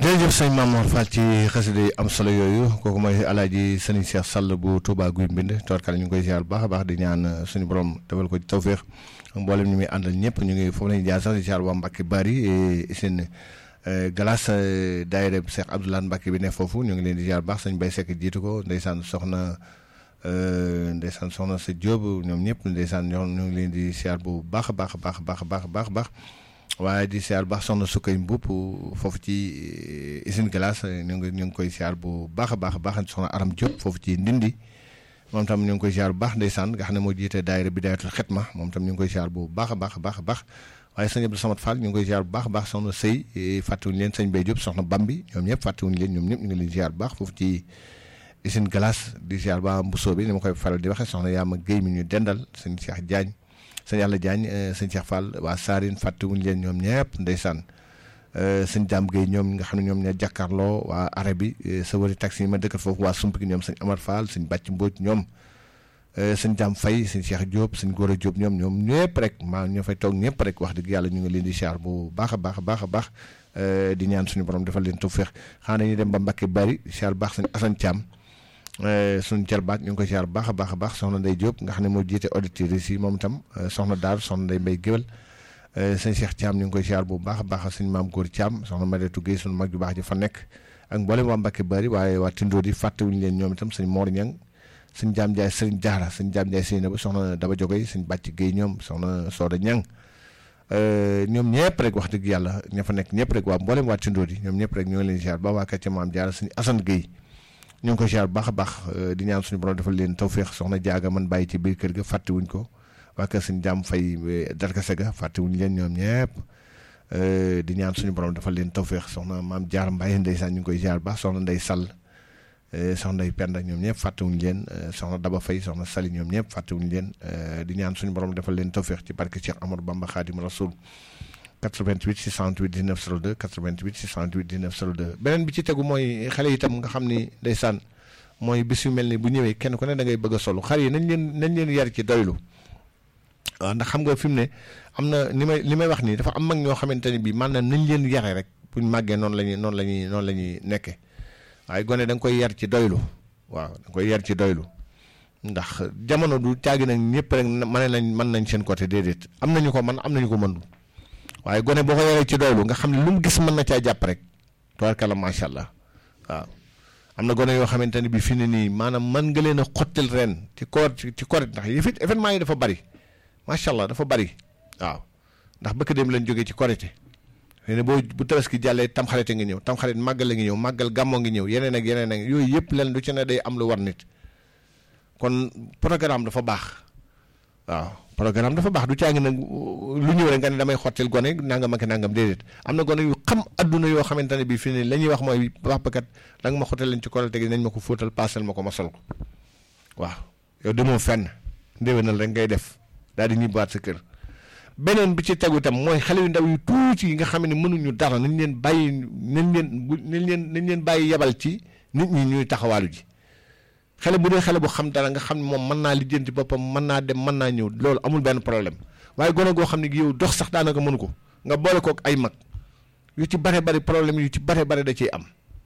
jërëjëf sëñ Mamour Fall ci xasida yi am solo yooyu kooku mooy alaaji sëriñ Cheikh Sall bu Touba Guy Mbind toorkal ñu ngi koy ziar bu baax a baax di ñaan suñu borom defal ko ci tawféex ak mboolem ñu muy àndal ñëpp ñu ngi foofu lañu jaar sax di ziar waa Mbacke Bari seen galas daayira Cheikh Abdoulaye Mbacke bi ne foofu ñu ngi leen di ziar bu baax sëñ Bay Seck jiitu ko ndeysaan soxna ndeysaan soxna sa Jóob ñoom ñëpp ndeysaan ñoo ñu ngi leen di ziar bu baax a baax a baax baax baax baax baax waaye di siyaar baax soxna sukkay mbupp foofu ci usine glace ñu ngi ñu ngi koy siyaar bu baax a baax a baax soxna aram Diop foofu ci ndindi moom tam ñu ngi koy siyaar bu baax ndeysaan nga xam ne moo jiite daayira bidaayatul xetma moom tam ñu ngi koy siyaar bu baax a baax a baax a baax waaye sëñ Abdou Samad Fall ñu ngi koy siyaar bu baax a baax soxna sëy fàttewuñu leen sëñ Bay Diop soxna Bambi ñoom ñëpp fàttewuñu leen ñoom ñëpp ñu ngi leen siyaar bu baax foofu ci usine glace di siyaar ba mbusoo bi ni ma koy faral di waxe soxna Yaama Géy mi ñu dendal sëñ Cheikh Diagne sëñ Yàlla Diagne sëñ Cheikh Fall waa Saarine fàttewuñu leen ñoom ñëpp ndeysaan sëñ Dame Gueye ñoom nga xam ne ñoom ñoo jàkkaarloo waa arab bi sa wari taxi yi ma dëkkat foofu waa sump gi ñoom sëñ Amar Fall sëñ Bàcc Mbóoj ñoom sëñ Dame Faye sëñ Cheikh Diop sëñ Gora Diop ñoom ñoom ñëpp rek maa ñoo fay toog ñëpp rek wax dëgg yàlla ñu ngi leen di siyaar bu baax a baax a baax a baax di ñaan suñu borom defal leen tawfeex xanaa dañuy dem ba Mbàkke bari siyaar baax sëñ Assane Thiam suñu jarbaat ñu ngi koy siyaar bu baax a baax a baax soxna Ndey Diop nga xam ne moo jiite auditeurs yi moom itam soxna Daar soxna Ndey Mbay Géwal sëñ Cheikh Thiam ñu ngi koy siyaar bu baax a baax sëñ Maam Góor Thiam soxna Mareetu Guèye suñu mag ju baax ji fa nekk ak mboolem waa Mbàkke bari waaye waa Tindóo di fàttewuñu leen ñoom itam sëñ Mor Ñang sëñ Jaam Njaay sëñ Jaara sëñ Jaam Njaay sëñ ba soxna Daba Jogoy sëñ Bàcc Guèye ñoom soxna Sooda Ñang ñoom ñëpp rek wax dëgg yàlla ña fa nekk ñëpp rek waa mboolem waa Tindóo di ñoom ñëpp rek ñoo ngi leen siyaar ba waa Kàcce Maam Jaara sëñ Asan Guèye ñu ngi ko ziar bu baax a baax di ñaan suñu borom defal leen tawféex soxna jaaga man bàyyi ci biir kër ga fàttewuñ ko waa kër suñu jàmm fay darkase ga fàttewuñ leen ñoom ñëpp di ñaan suñu borom defal leen tawféex soxna maam jaar Mbaye ndeysaan ñu ngi koy ziar bu baax soxna Ndey Sall soxna Ndey Penda ñoom ñëpp fàttewuñ leen soxna Daba Fay soxna Sali ñoom ñëpp fàttewuñ leen di ñaan suñu borom defal leen tawféex ci barke Cheikh Amadou Bamba Khadim Rasoul 88 628 19 02 88 628 19 02 beneen bi ci tegu mooy xale itam nga xam ni ndeysaan mooy bis yu mel ni bu ñëwee kenn ku ne da ngay bëgg a solu xar yi nañ leen nañ leen yar ci doylu waaw ndax xam nga fi mu ne am na li may li may wax nii dafa am mag ñoo xamante ne bii maanaam nañ leen yare rek buñ màggee noonu la ñuy noonu la ñuy noonu la ñuy nekkee waaye gone da nga koy yar ci doylu waaw da nga koy yar ci doylu ndax jamono du caagi nag ñëpp rek mën nañ mën nañ seen côté déedéet am nañu ko man am nañu ko mëndu waaye gone boo ko yoree ci doylu nga xam ne lu mu gis mën na caa jàpp rek tubaarkalla macha allah waaw am na gone yoo xamante ne bi fi ne nii maanaam mën nga leen a xottil ren ci koor ci koor ndax yi fi événement yi dafa bari macha allah dafa bari waaw ndax bëkk dem lañ jógee ci korite xëy na boo bu tabaski jàllee tamxarite ngi ñëw tamxarit màggal la ngi ñëw màggal gàmmoo ngi ñëw yeneen ak yeneen ak yooyu yëpp leen lu ci ne day am lu war nit kon programme dafa baax waaw programme dafa baax du caa ngi nag lu ñëw rek nga ne damay xottil gone nangam ak nangam déedéet am na gone yu xam adduna yoo xamante ne bii fii nii la ñuy wax mooy papakat da nga ma xottal leen ci korite gi nañ ma ko fóotal paasal ma ko ma sol ko waaw yow demoo fenn ndéwénal rek ngay def daal di ñibbaat sa kër beneen bi ci tegu itam mooy xale yu ndaw yu tuuti yi nga xam ne mënuñu dara nañ leen bàyyi nañ leen nañ leen nañ leen bàyyi yebal ci nit ñi ñuy taxawaalu ji xale bu dee xale bu xam dara nga xam ne moom mën naa lijjanti boppam mën naa dem mën naa ñëw loolu amul benn problème waaye gone goo xam ne yow dox sax daanaka mënu ko nga boole kook ay mag yu ci bare bari problème yu ci bare bare da ciy am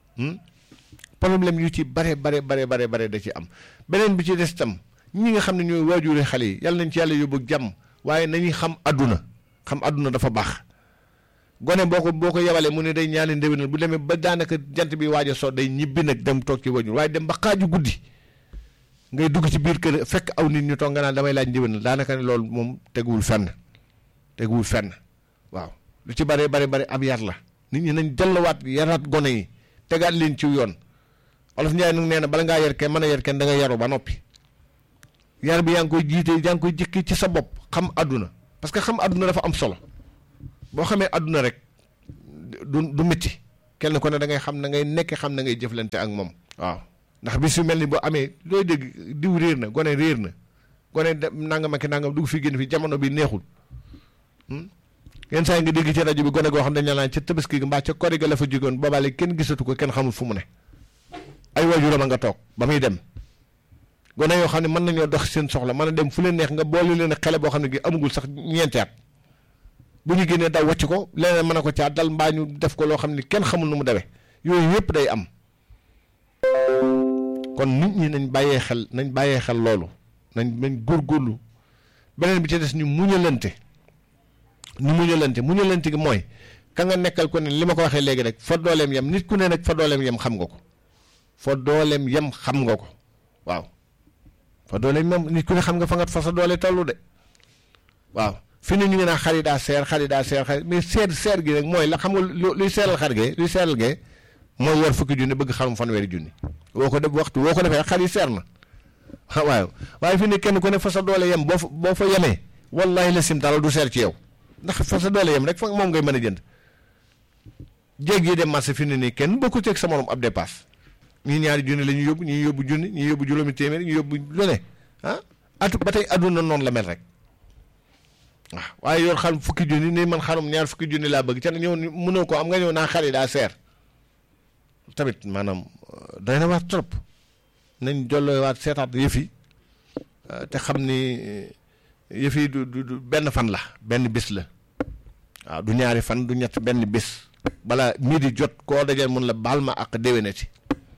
problème yu ci bare bare bare bare bare da ciy am beneen bi ci des itam ñi nga xam ne ñooy waajure xale yi yàlla nañ ci yàlla yóbbu jàmm waaye nañuy xam adduna xam adduna dafa baax gone boo ko boo ko yebalee mu ne day ñaani ndéwénal bu demee ba daanaka jant bi waaj a so day ñibbi nag dem toog ci waajur waaye dem ba xaaju guddi ngay dugg ci biir kër fekk aw nit ñu toog nga naan damay laaj ndéwénal daanaka ne loolu moom teguwul fenn teguwul fenn waaw lu ci bare bare bare ab yar la nit ñi nañ delluwaat yaraat gone yi tegaat leen ci yoon olof Njaay nag nee na bala ngaa yar kenn mën a yar kenn da nga yaru ba noppi yar bi yaa ngi koy jiite yaa ngi koy jëkki ci sa bopp xam àdduna parce que xam àdduna dafa am solo boo xamee àdduna rek du du métti kenn ko ne da ngay xam na ngay nekk xam na ngay jëflante ak moom waaw ndax bis yu mel ni boo amee looy dégg diw réer na gone réer na gone nangam ak nangam dugg fi génn fi jamono bi neexul yenn saa yi nga dégg ci rajo bi gone goo xam dañ naan ca tabaski gi mbaa ca kori ga la fa jógoon boobaale kenn gisatu ko kenn xamul fu mu ne ay waajuram a nga toog ba muy dem gone yoo xam ne mën nañoo dox seen soxla mën a dem fu leen neex nga boole leen xele boo xam ne gi amagul sax ñeenti at bu ñu génnee daw wàcc ko leneen mën a ko caa dal mbaa ñu def ko loo xam ne kenn xamul nu mu demee yooyu yëpp day am kon nit ñi nañ bàyyee xel nañ bàyyee xel loolu nañ nañ góorgóorlu beneen bi ci des ñu muñalante ñu muñalante muñalante gi mooy ka nga nekkal ko ne li ma ko waxee léegi rek fa dooleem yem nit ku ne nag fa dooleem yem xam nga ko fa dooleem yem xam nga ko waaw fa dooleem yem nit ku ne xam nga fa nga fa sa doole tollu de waaw fi ne ñu ngi naan xar yi daa seer xar yi daa seer xar mais seer seer gi rek mooy la xam nga luy seeral xar gee luy seeral gee mooy war fukki junni bëgg xarum fanweeri junni woo ko def waxtu woo ko defee xar yi seer na waaw waaye fi ne kenn ku ne fa sa doole yem boo fa boo fa yemee wallahi la sim dara du seer ci yow ndax fa sa doole yem rek fa moom ngay mën a jënd jéeg yi dem marché fi ne nii kenn bokku ceeg sa morom ab dépasse ñii ñaari junni la ñu yóbbu ñii yóbbu junni ñii yóbbu juróomi téeméer ñii yóbbu lu ne ah atu ba tey adduna noonu la mel rek waaw waaye yor xarum fukki junni ni man xarum ñaar fukki junni laa bëgg ca ñëw mënoo ko am nga ñëw naa xar yi daa seer tamit maanaam doy na waat trop nañ jolloo waat seetaat yëf yi te xam ni yëf yi du du benn fan la benn bis la waaw du ñaari fan du ñett benn bis bala midi jot koo dajal mun la baal ma ak déwénati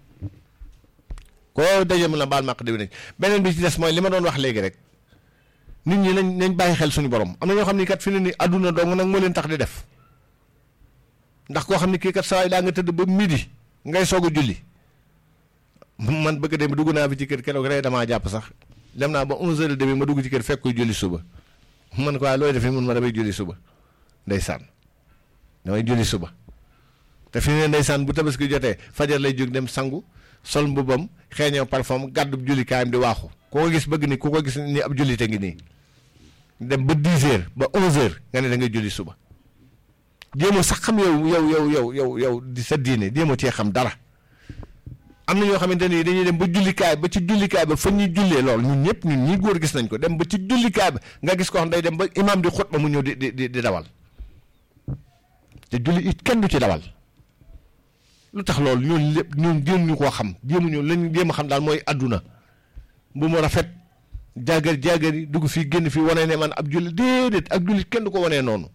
koo dajal mun la baal ma ak déwénati beneen bi ci des mooy li ma doon wax léegi rek nit ñi nañ nañ bàyyi xel suñu borom am na ñoo xam ni kat fi ne ni àdduna dong nag moo leen tax di def ndax koo xam ni kii kat saa yi daa nga tëdd ba midi ngay soog a julli man bëgg dem dugg naa fi ci kër keroog rek damaa jàpp sax dem naa ba onze heures et demi ma dugg ci kër fekk koy julli suba man ko waaye looy defee mun ma damay julli suba ndeysaan damay julli suba te fi ne ndeysaan bu tabaski jotee fajar lay jóg dem sangu sol mbubam xeeñoo parfum gàddu julli kaayam di waaxu ku ko gis bëgg ni ku ko gis ni ab jullite ngi nii dem ba dix heures ba onze heures nga ne da ngay julli suba jéemoo sax xam yow yow yow yow yow yow di sa diine jéemoo cee xam dara am na ñoo xamante ni dañuy dem ba jullikaay ba ci jullikaay ba fa ñuy jullee lool ñun ñëpp ñun ñii góor gis nañ ko dem ba ci jullikaay ba nga gis ko xam day dem ba imaam di xutba mu ñëw di di di dawal te julli it kenn du ci dawal lu tax loolu ñun lépp ñun jéem ñu koo xam jéemuñu lañ jéem a xam daal mooy àdduna bu mu rafet jaagar jaagar yi dugg fii génn fii wane ne man ab julli déedéet ak julli kenn du ko wanee noonu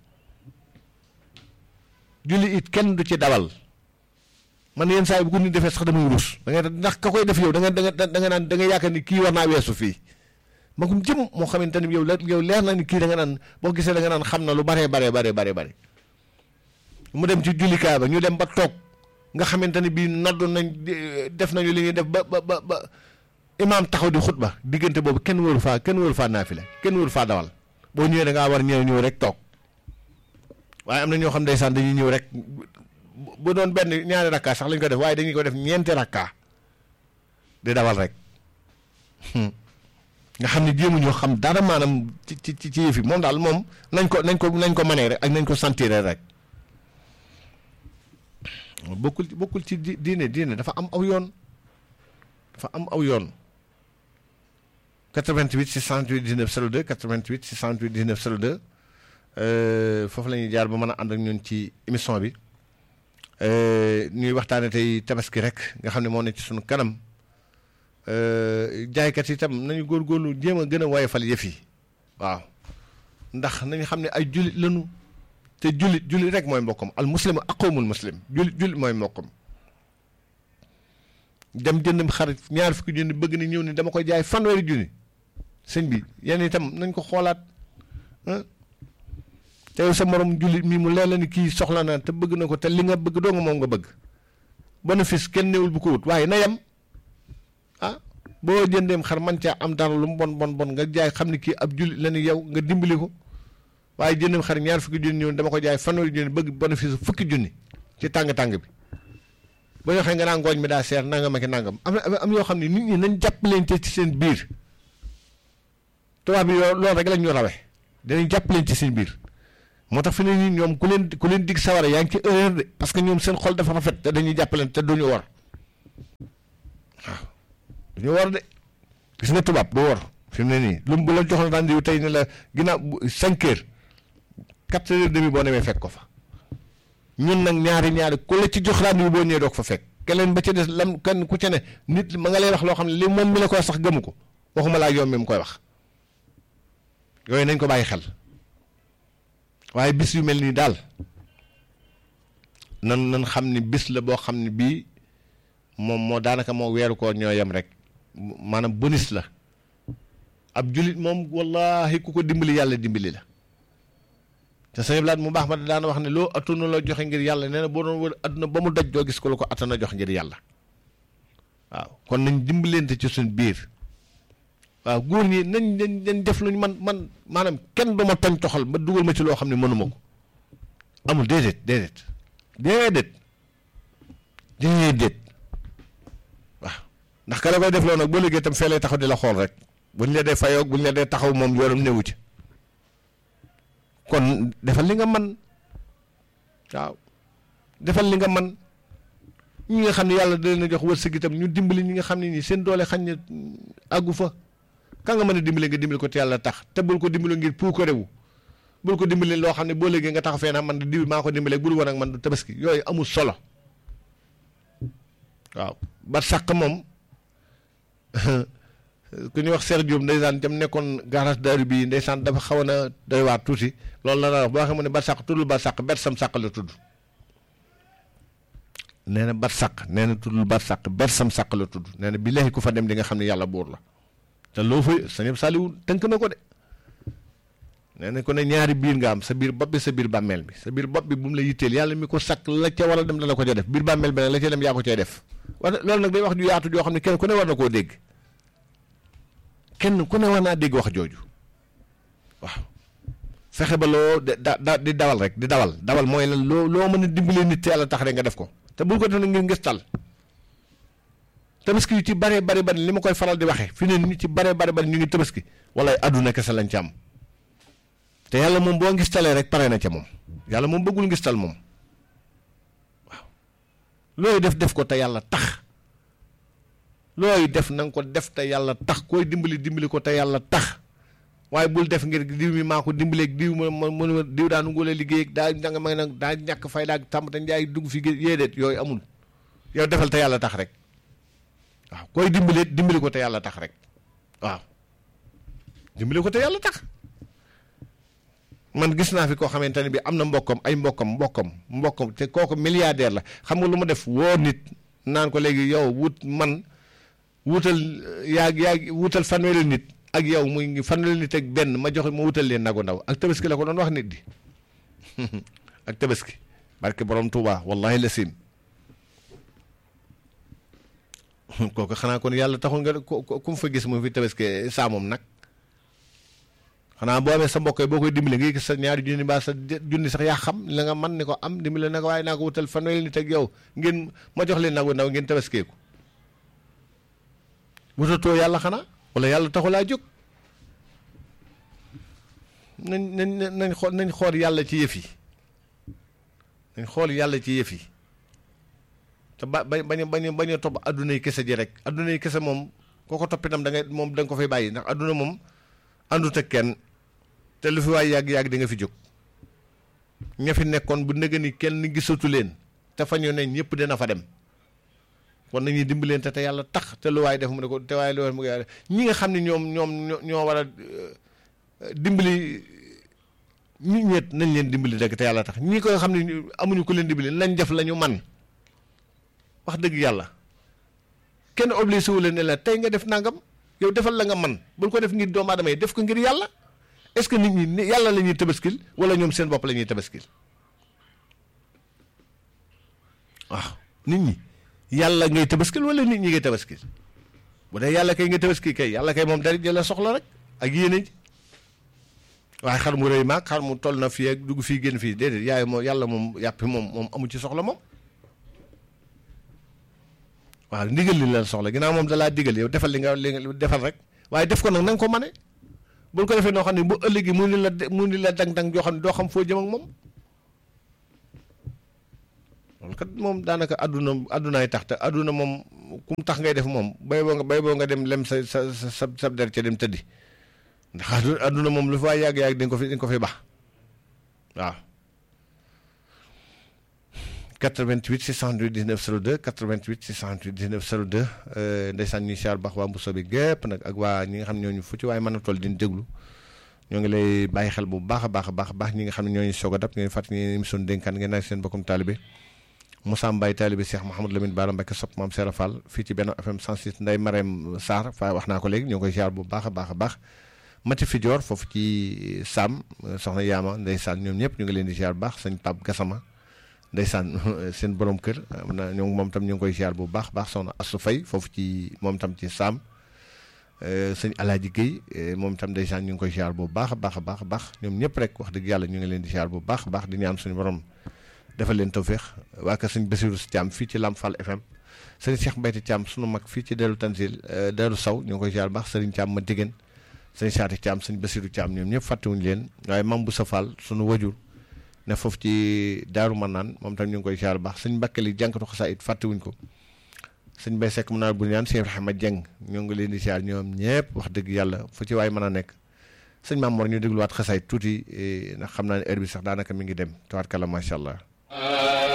julli it kenn du ci dawal man yenn saa yi bu ko nit defee sax damay rus da ngay ndax ka koy def yow da nga da nga da nga naan da nga yaakaar ni kii war naa weesu fii magum jëm moo xamante ni yow la yow leer na ni kii da nga naan boo gisee da nga naan xam na lu baree baree baree baree bare mu dem ci jullikaay ba ñu dem ba toog nga xamante ni bii naddu nañ def nañu li ñuy def ba ba ba ba imaam taxaw di xutba diggante boobu kenn wóoru faa kenn wóoru faa naafile kenn wóoru faa dawal boo ñëwee da ngaa war ñëw ñëw rek toog waaye am na ñoo xam ndeysaan dañuy ñëw rek bu doon benn ñaari rakka sax lañ ko def waaye dañuy ko def ñeenti rakka di dawal rek nga xam ne jéemu ñoo xam dara maanaam ci ci ci yëf yi moom daal moom nañ ko nañ ko nañ ko mënee rek ak nañ ko sentir rek bokkul bokkul ci diine diine dafa am aw yoon dafa am aw yoon 88 628 19 02 88 628 19 02 foofu la ñuy jaar ba mën a ànd ak ñun ci émission bi ñuy waxtaane tey tabaski rek nga xam ne moo ne ci suñu kanam jaaykat yi itam nañu góorgóorlu jéem a gën a woyofal yëf yi waaw ndax nañu xam ne ay jullit lañu te jullit jullit rek mooy mbokkam al muslim aqoomul muslim jullit jullit mooy mbokkam dem jënd xar ñaar fukki junni bëgg ni ñëw ni dama koy jaay fanweeri junni sëñ bi yéen itam nañ ko xoolaat te yow sa morom jullit mi mu leer la ni kii soxla na te bëgg na ko te li nga bëgg doo nga moom nga bëgg bénéfice kenn néewul bu ko wut waaye na yem ah boo jëndeem xar man caa am dara lu mu bon bon bon nga jaay xam ni kii ab jullit la ni yow nga dimbali ko waaye jëndeem xar ñaar fukki junni ñëw dama ko jaay fanweeri junni bëgg bénéfice fukki junni ci tàng-tàng bi ba ñoo xam nga naa ngooñ mi daa seer nangam ak nangam am na am yoo xam ne nit ñi nañ jàppalante ci seen biir tubaab bi yoo loolu rek lañ ñu rawe danañ jàppalante ci seen biir moo tax fi ne nii ñoom ku leen ku leen dig sawara yaa ngi ci erreur de parce que ñoom seen xol dafa rafet te dañuy jàppalante te duñu war waaw duñu war de gis nga tubaab du war fi mu ne nii lu mu bu la joxoon rendez-vous tey ne la ginnaaw cinq heures quatre heures demi boo demee fekk ko fa ñun nag ñaari ñaari ku la ci jox rendez-vous boo ñëwee doog fa fekk keneen ba ci des lam kenn ku ca ne nit ma nga lay wax loo xam ne li moom mi la koy sax gëmu ko waxuma laa yow mi mu koy wax yooyu nañ ko bàyyi xel waaye bis yu mel nii daal nan nan xam ni bis la boo xam ne bii moom moo daanaka moo weeru koo ñoo yem rek maanaam bonus la ab julit moom wallahi ku ko dimbali yàlla dimbali la te sëñ Blaat mu baax ma daana wax ne loo attuna la joxe ngir yàlla nee na boo doon wër adduna ba mu daj doo gis ko la ko attana jox ngir yàlla waaw kon nañ dimbalante ci suñ biir waaw góor ñi nañ nañ nañ def luñ man man maanaam kenn du ma toñ toxal ba dugal ma ci loo xam ne mënuma ko amul déedéet déedéet déedéet déedéet waaw ndax ka la koy def loo nag boo liggéey tam fee lay taxaw di la xool rek buñ la dee fayoog buñ la dee taxaw moom yoonam newu ci kon defal li nga man waaw defal li nga man ñi nga xam ne yàlla da leen a jox wërsëg itam ñu dimbali ñi nga xam ne nii seen doole xañ ne àggu fa ka nga mën a dimbali nga dimbali ko te yàlla tax te bul ko dimbali ngir pour ko rewu bul ko dimbali loo xam ne boo léegi nga tax fee naa man di maa ko dimbali bul woon ak man du tabaski yooyu amul solo waaw ba sàq moom ku ñuy wax Cheikh Diop ndeysaan jam nekkoon garage daaru bii ndeysaan dafa xaw na doy waar tuuti loolu la la wax boo xam ne ba sàq tuddul ba sàq bet sam sàq la tudd nee na bat sàq nee na tuddul bat sàq bet sam sàq la tudd nee na billaahi ku fa dem di nga xam ne yàlla buur la te loo fa sa ñëpp Saliou tënk na ko de nee na ko ne ñaari biir nga am sa biir bopp bi sa biir bàmmeel bi sa biir bopp bi bu mu la yitteel yàlla mi ko sàkk la ca war a dem dana ko ca def biir bàmmeel bi nag la ca dem yaa ko cay def war loolu nag day wax ju yaatu joo xam ne kenn ku ne war na koo dégg kenn ku ne war naa dégg wax jooju waaw fexe ba loo da da di dawal rek di dawal dawal mooy lan loo loo mën a dimbalee nit te yàlla tax rek nga def ko te bul ko def ngir ngistal tabaski yu ci bare bari bari li ma koy faral di waxee fi ne ñu ci bare bari bari ñu ngi tabaski wala àdduna kese lañ ci am te yàlla moom boo ngistalee rek pare na ca moom yàlla moom bëggul ngistal moom waaw looy def def ko te yàlla tax looy def na nga ko def te yàlla tax koy dimbali dimbali ko te yàlla tax waaye bul def ngir diw mi maa ko dimbaleeg diw ma ma ma diw daa nu ngóole liggéey daa nga may nag daa ñàkk fay daag tàmm te njaay dugg fi yéedeet yooyu amul yow defal te yàlla tax rek waaw koy dimbali dimbali ko te yàlla tax rek waaw dimbali ko te yàlla tax man gis naa fi koo xamante ne bi am na mbokkam ay mbokkam mbokkam mbokkam te kooku milliardaire la xam nga lu ma def woo nit naan ko léegi yow wut man wutal yaa yaa wutal fanweeri nit ak yow muy fanweeri nit ak benn ma joxe ma wutal leen nagu ndaw ak tabaski la ko doon wax nit di ak tabaski barke borom Touba wallahi la sim kooku xanaa kon yàlla taxul nga ku mu fa gis mu fi tabaski saa moom nag xanaa boo amee sa mbokk yi boo koy dimbali nga gis sa ñaari junni mbaa sa junni sax yaa xam la nga man ni ko am dimbali na ko waaye naa ko wutal fanweeri nit ak yow ngeen ma jox leen nagu ndaw ngeen tabaskeeku wutatoo yàlla xanaa wala yàlla taxulaa jóg nañ nañ nañ xool nañ xool yàlla ci yëf yi nañ xool yàlla ci yëf yi te ba ba bañ a bañ a bañ a topp adduna yi kese ji rek adduna yi kese moom koo ko toppitam da ngay moom da nga ko fay bàyyi ndax adduna moom àndut ak kenn te lu fi waay yàgg-yàgg di nga fi jóg ña fi nekkoon bu nëgë ni kenn gisatu leen te fa ñu ne ñëpp dina fa dem kon nañuy dimbaleen te te yàlla tax te lu waay def mu ne ko te waaye lu waay mu yàlla ñi nga xam ne ñoom ñoom ñoo war a dimbali ñi ñeet nañ leen dimbali rek te yàlla tax ñi ko xam ne amuñu ko leen dimbali nañ def la ñu man wax dëgg yàlla kenn obligé wu leen ne la tey nga def nangam yow defal la nga man bul ko def ngir doomu aadama yi def ko ngir yàlla est-ce que nit ñi yàlla la ñuy tabaskil wala ñoom seen bopp la ñuy tabaskil waaw nit ñi yàlla ngay tabaskil wala nit ñi ngay tabaskil bu dee yàlla kay nga tabaskil kay yàlla kay moom dara jëla soxla rek ak yéene ji waaye xar mu rëy maag xar mu toll na fii ak dugg fii génn fii déedéet yaay moom yàlla moom yàppi moom moom amu ci soxla moom waaw ndigal li la soxla ginnaaw moom dalaa digal yow defal li nga li nga defal rek waaye def ko nag na nga ko mane bul ko defee noo xam ne bu ëllëgi mu ni la mu ni la dang-dang joo xam ne doo xam foo jëm ak moom loolu kat moom daanaka àdduna àddunaay tax te àdduna moom kum tax ngay def moom bay boo nga bay boo nga dem lem sa sa sa sa der ca dem tëddi ndax àdduna moom lu fi waay yàgg-yàgg di nga ko fi di nga ko fi baax waaw 88 628 19 02 88 628 19 02 ndeysaan ñuy siyaar baax waa Mbuso bi gépp nag ak waa ñi nga xam ne ñooñu fu ci waaye mën a toll di déglu ñoo ngi lay bàyyi xel bu baax a baax a baax baax ñi nga xam ne ñooñu soog a dab ngeen fàttali ngeen émission dénkaan ngeen nag seen bokkum taalibe Moussa Mbaye taalibi Cheikh Mouhamadou Lamine Bara Mbacké sopp maam Serap Fall fii ci benn FM 106 Ndeye Marème Sarr fa wax naa ko léegi ñu ngi koy ziar bu baax a baax a baax Mati Fidior foofu ci Sam soxna Yaama ndeysaan ñoom ñëpp ñu ngi leen di ziar bu baax sëñ Pape Gassama ndeysaan seen borom kër am na ñoo moom tam ñu ngi koy ziar bu baax baax soxna Assou Faye foofu ci moom tam ci Sam sëñ Alaaji Guèye moom tam ndeysaan ñu ngi koy ziar bu baax a baax a baax a baax ñoom ñëpp rek wax dëgg yàlla ñu ngi leen di ziar bu baax a baax di ñaan suñu borom defal leen tawféex waa kër sëñ Basiru si Thiam fii ci Lam Fall FM sëriñ Cheikh Mbayti Thiam sunu mag fii ci Deru Tanzil Deru Saw ñu ngi koy ziar bu baax sëriñ Thiam ma diggéen sëñ Saati Thiam sëñ Basiru Thiam ñoom ñëpp fàttewuñu leen waaye mam bu sa Fall sunu wajur ne foofu ci Daaru Manaan moom tam ñu ngi koy ziar bu baax sëñ Mbàkke li jànkatu xasaayit fàttewuñ ko sëñ Bay Sekk mu naa bu ñaan sëñ Ibrahima Jeng ñoo ngi leen di ziar ñoom ñëpp wax dëgg yàlla fu ci waay mën a nekk sëñ Maam Mor ñu dégluwaat xasaayit tuuti ndax xam naa ne heure bi sax daanaka mi ngi dem tawaat kala macha allah